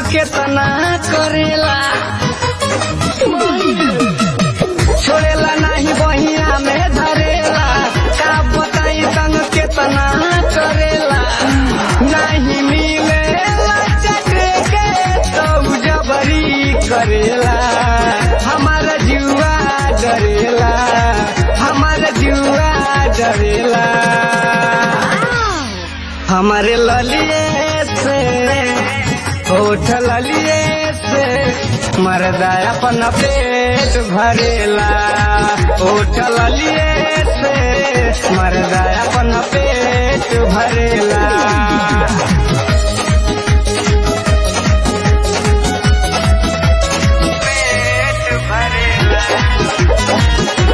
केतना करेला छोड़ेला नहीं बहिया में धरेला का बताई तंग केतना करेला नहीं मिलेला चक्रे के तो जबरी करेला हमारा जुआ डरेला हमारा जुआ डरेला हमारे ललिए से होठ ललिए से मरदा अपन पेट भरेला होठ ललिए से मरदा अपन पेट भरेला पेट भरेला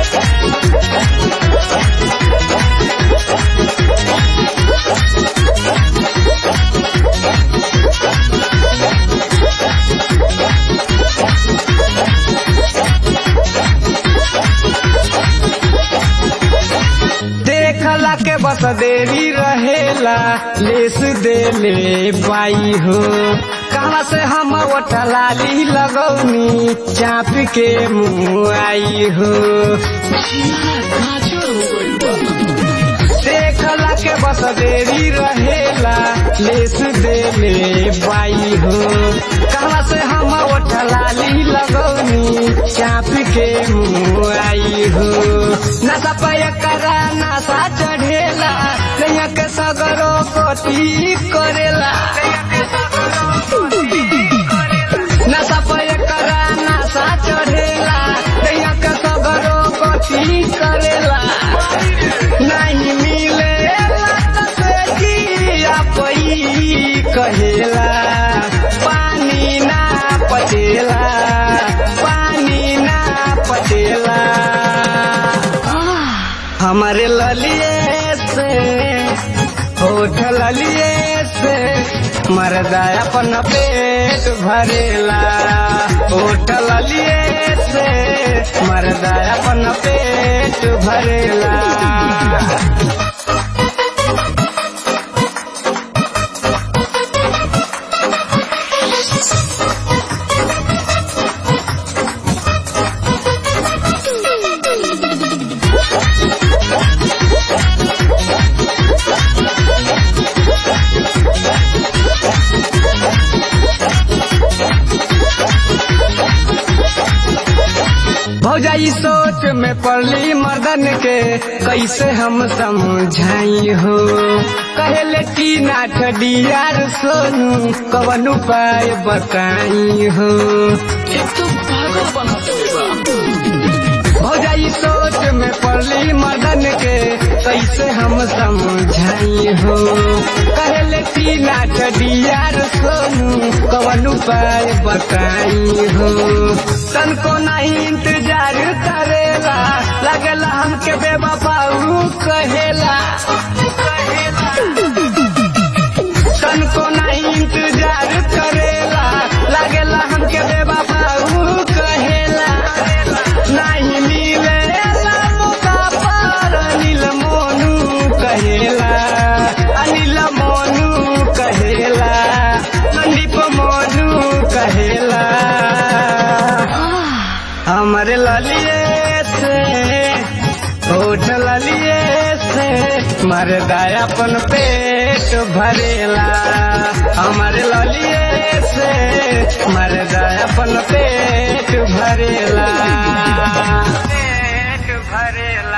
देखला के बस देरी रहेला लेस देले पाई हो कहाँ से हम ओठलाली लगौनी चाप के मुँह आई हो देखला के बस देरी रहेला लेस देले पाई हो कहाँ से हम ओठलाली लगौनी चाप के मुँह आई हो नशा पय करा नशा चढ़ेला नैया के सगरो कोटी करेला नशा पय करा नशा चढ़ेला नैया के सगरो कोटी करेला नहीं मिले पई कहेला पानी ना पटेला पानी ना पटेला हमारे ललिए से होठ ललिए से मरदा अपन पेट भरेला होठ ललिए से मरदा अपन पेट भरेला भौजाई सोच में पड़ली मर्दन के कैसे हम समझाई हो कहले टीना ठडियार सोनू कवन उपाय बताई हो भौजाई सोच में पड़ली मदन के कैसे हम समझाई हो कहले टीना ठडियार सोनू कवन उपाय बताई हो तन को नहीं इंतजार करेला लगला हमके बेबपाऊ कहेला तन को नहीं इंतजार करेला लगला हमके बेबपाऊ कहेला नहीं मिलेला मौका पर अनिल मोनू कहेला अनिल मोनू कहेला संदीप मोनू कहेला हमरे ललिए से होठ ललिए से मरदा अपन पेट भरेला हमरे ललिए से मरदा अपन पेट भरेला पेट भरेला